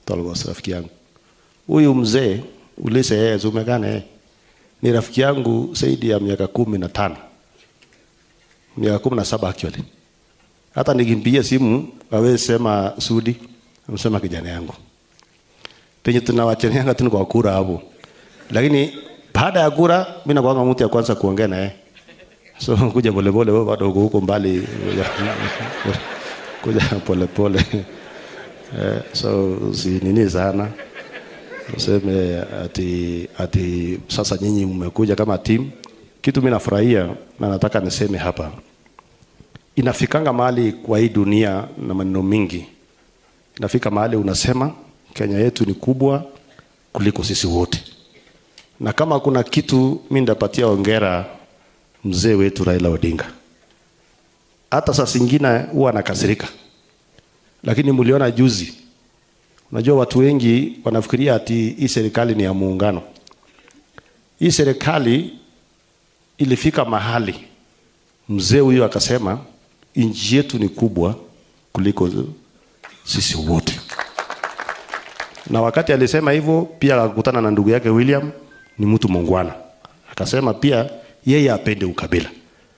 Tolgos, rafiki yangu. Huyu mzee ulise yeye umekaa na yeye ni rafiki yangu zaidi ya miaka kumi na tano miaka kumi na saba actually. Hata nikimpigia simu awezi sema Sudi, amsema kijana yangu penye tunawachanianga tu ni kwa kura hapo, lakini baada ya kura mimi nakuanga mtu ya kwanza kuongea na yeye. So kuja polepole, wewe bado uko huko mbali, kuja- kuja polepole eh, so si nini sana useme ati, ati sasa nyinyi mmekuja kama timu. Kitu mimi nafurahia na nataka niseme hapa, inafikanga mahali kwa hii dunia na maneno mingi, inafika mahali unasema Kenya yetu ni kubwa kuliko sisi wote, na kama kuna kitu mimi ndapatia ongera mzee wetu Raila Odinga. Hata saa zingine huwa anakasirika, lakini mliona juzi Unajua watu wengi wanafikiria ati hii serikali ni ya muungano. Hii serikali ilifika mahali mzee huyo akasema nchi yetu ni kubwa kuliko sisi wote, na wakati alisema hivyo pia akakutana na ndugu yake William, ni mtu muungwana, akasema pia yeye apende ukabila.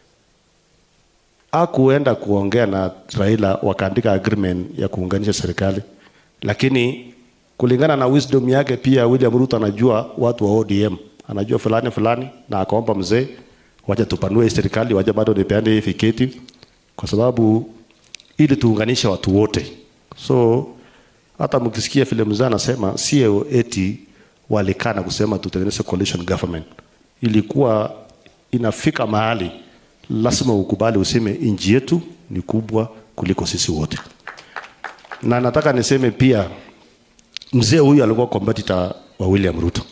Akuenda kuongea na Raila wakaandika agreement ya kuunganisha serikali lakini kulingana na wisdom yake pia William Ruto anajua watu wa ODM, anajua fulani fulani, na akaomba mzee, wacha tupanue hii serikali, wacha bado nipeane hii fiketi, kwa sababu ili tuunganishe watu wote. So hata mkisikia vile mzee anasema, sio eti walikaa na kusema tutengeneze coalition government, ilikuwa inafika mahali lazima ukubali useme nchi yetu ni kubwa kuliko sisi wote na nataka niseme pia mzee huyu alikuwa competitor wa William Ruto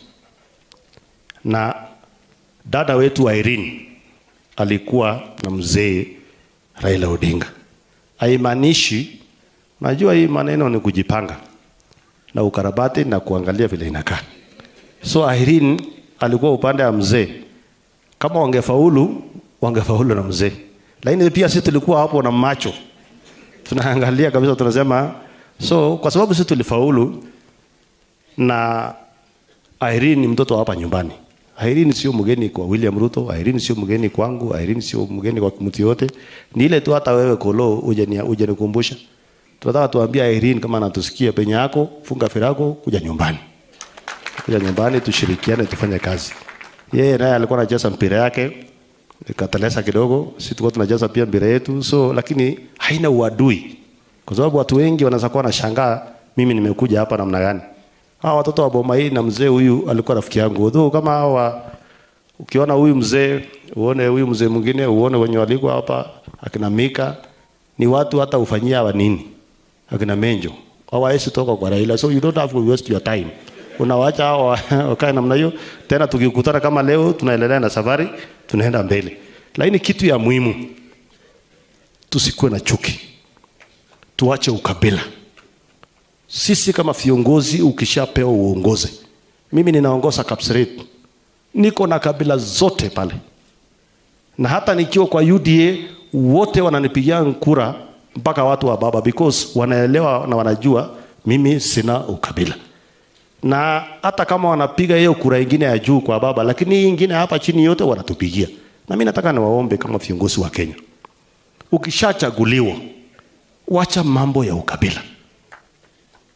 na dada wetu Irene alikuwa na mzee Raila Odinga. Haimaanishi, najua hii maneno ni kujipanga na ukarabati na kuangalia vile inakaa. So Irene alikuwa upande wa mzee, kama wangefaulu wangefaulu na mzee, lakini pia sisi tulikuwa hapo na macho tunaangalia kabisa, tunasema so, kwa sababu sisi tulifaulu na Irene ni mtoto wa hapa nyumbani. Irene sio mgeni kwa William Ruto, Irene sio mgeni kwangu, Irene sio mgeni kwa mtu yote. Ni ile tu hata wewe kolo uje ni uje nikumbusha. Tunataka tuambie Irene kama anatusikia penye yako, funga virako kuja nyumbani. Kuja nyumbani tushirikiane tufanye kazi. Yeye naye alikuwa anacheza mpira yake ikatelesa kidogo, sisi tulikuwa tunacheza pia mpira yetu, so lakini haina uadui, kwa sababu watu wengi wanaweza kuwa wanashangaa mimi nimekuja hapa namna gani. Hawa watoto wa boma hii na mzee huyu alikuwa rafiki yangu, although kama hawa ukiona huyu mzee uone huyu mzee mwingine uone wenye walikuwa hapa akina Mika ni watu hata ufanyia hawa nini akina Menjo hawawezi toka kwa Raila, so you don't have to waste your time unawaacha hao wakae namna hiyo. Tena tukikutana kama leo, tunaendelea na safari, tunaenda mbele. Lakini kitu ya muhimu, tusikuwe na chuki, tuache ukabila. Sisi kama viongozi, ukishapewa uongozi, mimi ninaongoza Kapseret, niko na kabila zote pale, na hata nikiwa kwa UDA wote wananipigia kura mpaka watu wa baba, because wanaelewa na wanajua mimi sina ukabila na hata kama wanapiga hiyo kura ingine ya juu kwa baba, lakini hii ingine hapa chini yote wanatupigia. Na mimi nataka niwaombe kama viongozi wa Kenya, ukishachaguliwa, wacha mambo ya ukabila.